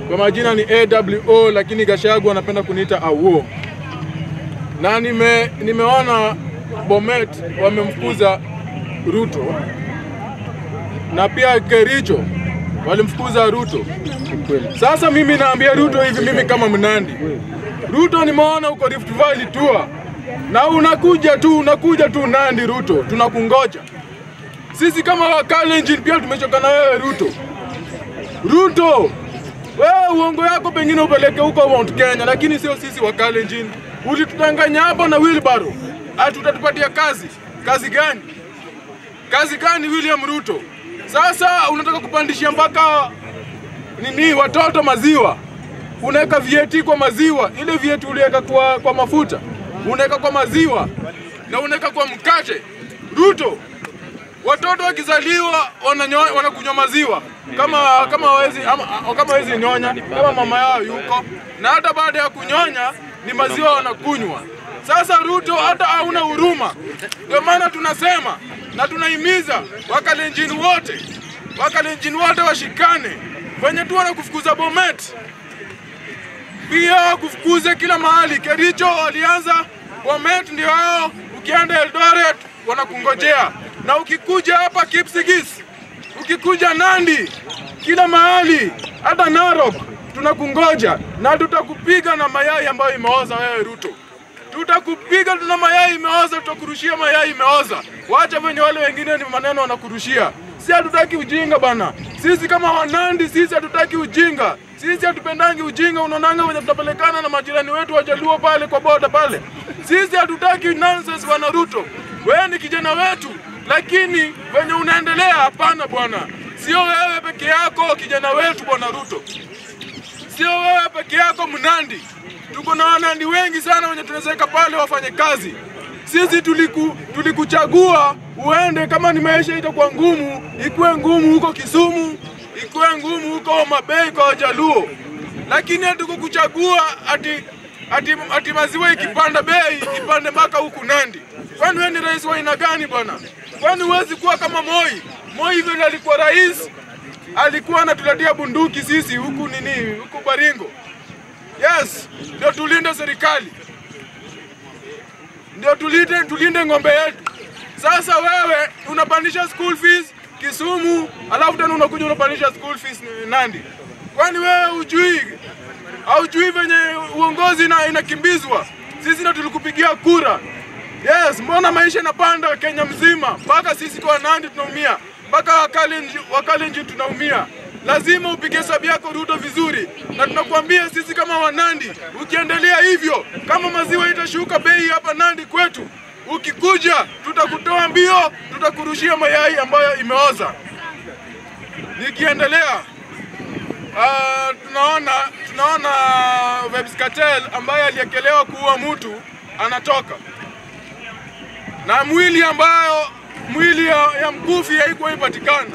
Kwa majina ni AWO, lakini Gashagu anapenda kuniita AWO. Na nime, nimeona Bomet wamemfukuza Ruto na pia Kericho walimfukuza Ruto. Sasa mimi naambia Ruto hivi, mimi kama Mnandi, Ruto nimeona uko Rift Valley tour na unakuja tu unakuja tu Nandi. Ruto tunakungoja sisi kama Wakalenjin, pia tumechoka na wewe Ruto. Ruto wewe uongo yako pengine upeleke huko Mount Kenya, lakini sio sisi Wakalenjin. Ulitudanganya hapa na wheelbarrow, ati utatupatia kazi. Kazi gani? Kazi gani William Ruto? Sasa unataka kupandishia mpaka nini watoto maziwa, unaweka vieti kwa maziwa, ile vieti uliweka kwa, kwa mafuta unaweka kwa maziwa na unaweka kwa mkate. Ruto, watoto wakizaliwa wananyo- wanakunywa maziwa kama kama hawezi ama kama hawezi nyonya kama mama yao yuko, na hata baada ya kunyonya ni maziwa wanakunywa. Sasa Ruto hata hauna huruma, ndio maana tunasema na tunahimiza Wakalenjin wote Wakalenjin wote washikane, venye tu wanakufukuza Bomet pia kufukuze kila mahali. Kericho walianza, Bomet ndio hao, ukienda Eldoret wanakungojea, na ukikuja hapa Kipsigis, ukikuja Nandi, kila mahali, hata Narok tunakungoja na tutakupiga na mayai ambayo imeoza. Wewe Ruto, tutakupiga tuna mayai imeoza, tutakurushia mayai imeoza. Wacha venye wale wengine ni maneno wanakurushia. Si hatutaki ujinga bana. Sisi kama Wanandi, sisi hatutaki ujinga. Sisi hatupendangi ujinga. Unaonanga wenye tunapelekana na majirani wetu Wajaluo pale kwa boda pale. Sisi hatutaki nonsense bwana Ruto. Wewe ni kijana wetu, lakini venye unaendelea, hapana bwana. Sio wewe peke yako kijana wetu bwana Ruto, sio wewe peke yako Mnandi. Tuko na Wanandi wengi sana wenye tunawezeka pale wafanye kazi. Sisi tuliku, tulikuchagua uende, kama ni maisha itakuwa ngumu, ikuwe ngumu huko Kisumu, ikuwe ngumu huko Homa Bay kwa Wajaluo, lakini hatukukuchagua ati, ati, ati maziwa ikipanda bei ipande mpaka huku Nandi. Kwani wewe ni rais wa aina gani bwana? Kwani huwezi kuwa kama Moi? Moi vile alikuwa rais, alikuwa anatuletea bunduki sisi huku nini, huku Baringo. Yes, ndio tulinde serikali ndio tulinde, tulinde ng'ombe yetu. Sasa wewe unapandisha school fees Kisumu, alafu tena unakuja unapandisha school fees Nandi. Kwani wewe hujui haujui venye uongozi na inakimbizwa? Sisi ndio tulikupigia kura. Yes, mbona maisha inapanda Kenya mzima, mpaka sisi kwa Nandi tunaumia, mpaka Wakalenjin Wakalenjin tunaumia. Lazima upige hesabu yako Ruto vizuri, na tunakuambia sisi kama Wanandi, ukiendelea hivyo, kama maziwa itashuka bei hapa Nandi kwetu, ukikuja tutakutoa mbio, tutakurushia mayai ambayo imeoza. Nikiendelea uh, tunaona tunaona Vybz Kartel ambaye aliekelewa kuua mtu anatoka na mwili ambayo mwili ya, ya mkufi haikuwa ipatikana.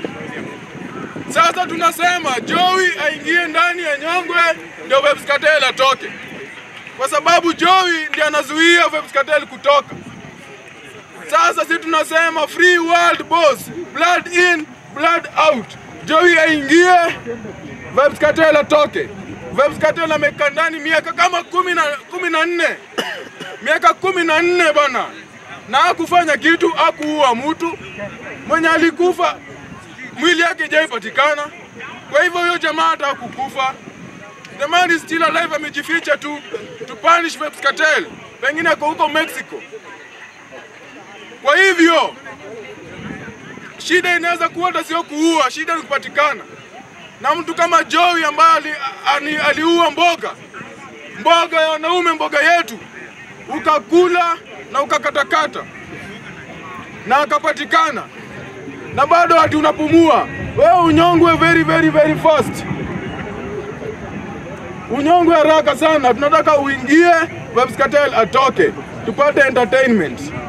Sasa tunasema Joey aingie ndani ya nyongwe ndio Vybz Kartel atoke, kwa sababu Joey ndiye anazuia Vybz Kartel kutoka. Sasa sisi tunasema free world boss, blood in blood out. Joey aingie, Vybz Kartel atoke. Vybz Kartel amekaa ndani miaka kama kumi na kumi na nne miaka kumi na nne bana, na hakufanya kitu, hakuua mtu mwenye alikufa mwili yake haijapatikana. Kwa hivyo huyo jamaa hata hakukufa. The man is still alive, amejificha tu to punish Vybz Kartel, pengine ako huko Mexico. Kwa hivyo shida inaweza kuwa hata sio kuua, shida ni kupatikana. Na mtu kama Joey ambaye ali, ali, aliua mboga mboga ya wanaume, mboga yetu, ukakula na ukakatakata na akapatikana na bado ati unapumua wewe, unyongwe very very very fast, unyongwe haraka sana. Tunataka uingie, Vybz Kartel atoke, tupate entertainment.